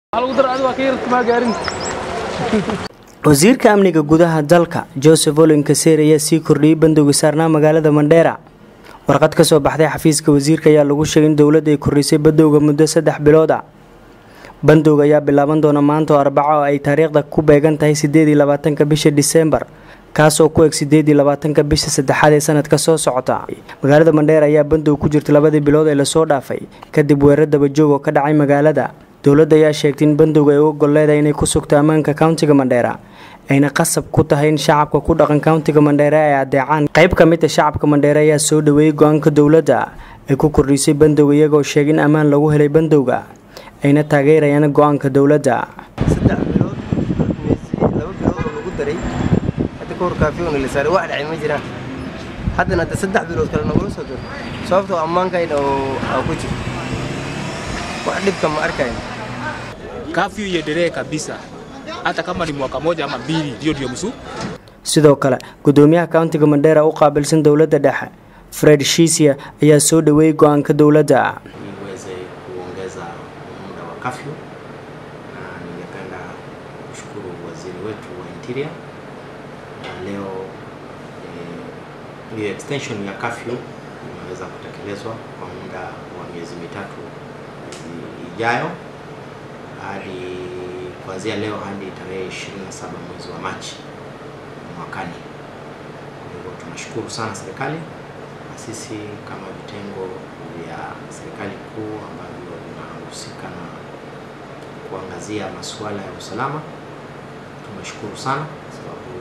wasiirka amniga gudaha dalka joseph olin kaseer ayaa sii kordhiyey bandowga saarnaa magaalada mandheera warqad ka soo baxday xafiiska wasiirka ayaa lagu sheegay in dowladda ay kordhisay bandowga muddo saddex bilood a bandowga ayaa bilaaban doona maanta oo arbaco oo ay taariikhda ku beegan tahay sideed iyo labaatanka bisha diseembar kaasoo ku eg sideed iyo labaatanka bisha saddexaad ee sanadka soo socota magaalada mandheera ayaa bandow ku jirta labadii bilood ee lasoo dhaafay kadib weerar dabajoog oo ka dhacay magaalada dowladda ayaa sheegtay in bandowga ay u ogol leedahay inay ku sugto ammaanka countiga mandheera ayna qasab ku tahay in shacabka ku dhaqan countiga mandheere ay adeecaan qayb ka mid a shacabka mandheere ayaa soo dhaweeyey go-aanka dowladda ay ku kordhisay bandowga iyagoo sheegay in ammaan lagu helay bandowga ayna taageerayaan go-aanka dowladda saddex bilood laba bilood oo lagu daray hadda ka hor kaafiyoona la saaray wax dhacay ma jiraan haddana hadda saddex bilood kale nagula soo diro sababtoo ammaankayna oo aa ku jiro wax dhibka ma arkayn kafyu iendelee kabisa hata kama ni mwaka moja ama mbili, ndio ndio msu sidoo kale gudoomiyaha countiga mandheera u qaabilsan dowladda dhexe fred shisia ayaa soo dhaweeyey go-aanka dowladda iweze kuongeza muda wa kafyu, na ningependa kushukuru waziri wetu wa interior na leo eh, hiyo extension ya kafyu imeweza kutekelezwa kwa muda wa miezi mitatu ijayo hadi kuanzia leo hadi tarehe 27 mwezi wa Machi mwakani. Kwa hivyo tunashukuru sana serikali na sisi kama vitengo vya serikali kuu ambavyo vinahusika na kuangazia masuala ya usalama, tumeshukuru sana kwa sababu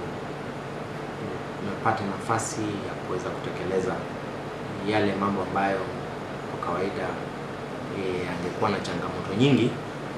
tumepata nafasi ya kuweza kutekeleza yale mambo ambayo kwa kawaida eh, yangekuwa na changamoto nyingi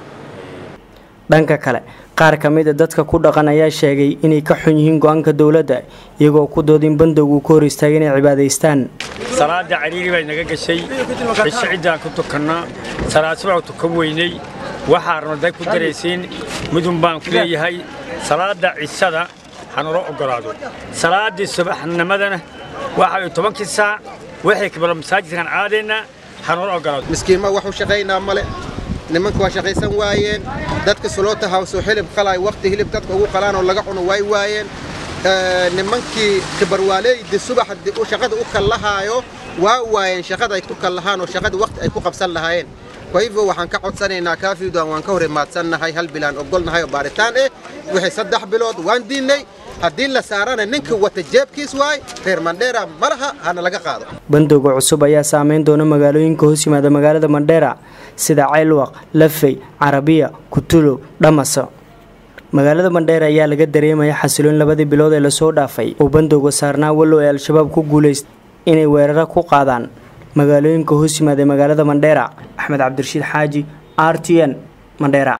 dhanka kale qaar ka mid a dadka ku dhaqan ayaa sheegay inay ka xun yihiin go-aanka dowladda iyagoo ku doodin bandowga uu ka hor istaagay inay cibaadaystaan salaada cariiri bay naga gashay cisho ciddaan ku tukannaa salaad subax tukan weynay waxaa rabnaday ku daraysiin midun baan ku leeyahay salaada cishada hanula ogolaado salaaddii subaxnimadana waxa tobankii saac waxay kabalo masaajidkan caadaynaa hanula ogolaado miskiinma wax u shaqaynaa male nimanka waa shaqaysan waayeen dadka soloota hawsoo hilib qalay waqti hilib dadka ugu qalaan oo laga cuno way waayeen nimankii kibarwaaleydi subax shaqada u kallahaayo waa waayeen shaqada ay ku kallahaan oo shaqada waqti ay ku qabsan lahaayeen kwa hivyo waxaan ka codsanaynaa kaafiidan waan ka hor imaadsannahay hal bilaan ogolnahay oo baaritaan eh wixii saddex bilood waan diinnay haddii la saarana ninka wata jeebkiis waay reer mandheera ma laha hana laga qaado bandowga cusub ayaa saameyn doona magaalooyinka hoos yimaada magaalada mandheera sida ceylwaq lafey carabiya kutulow dhamaso magaalada mandheera ayaa laga dareemaya xasiloon labadii bilood ee lasoo dhaafay oo bandowga saarnaa wallow ay al-shabaab ku guulaysta inay weeraro ku qaadaan magaalooyinka hoos yimaada magaalada mandheera axmed cabdirashiid xaaji r t n mandheera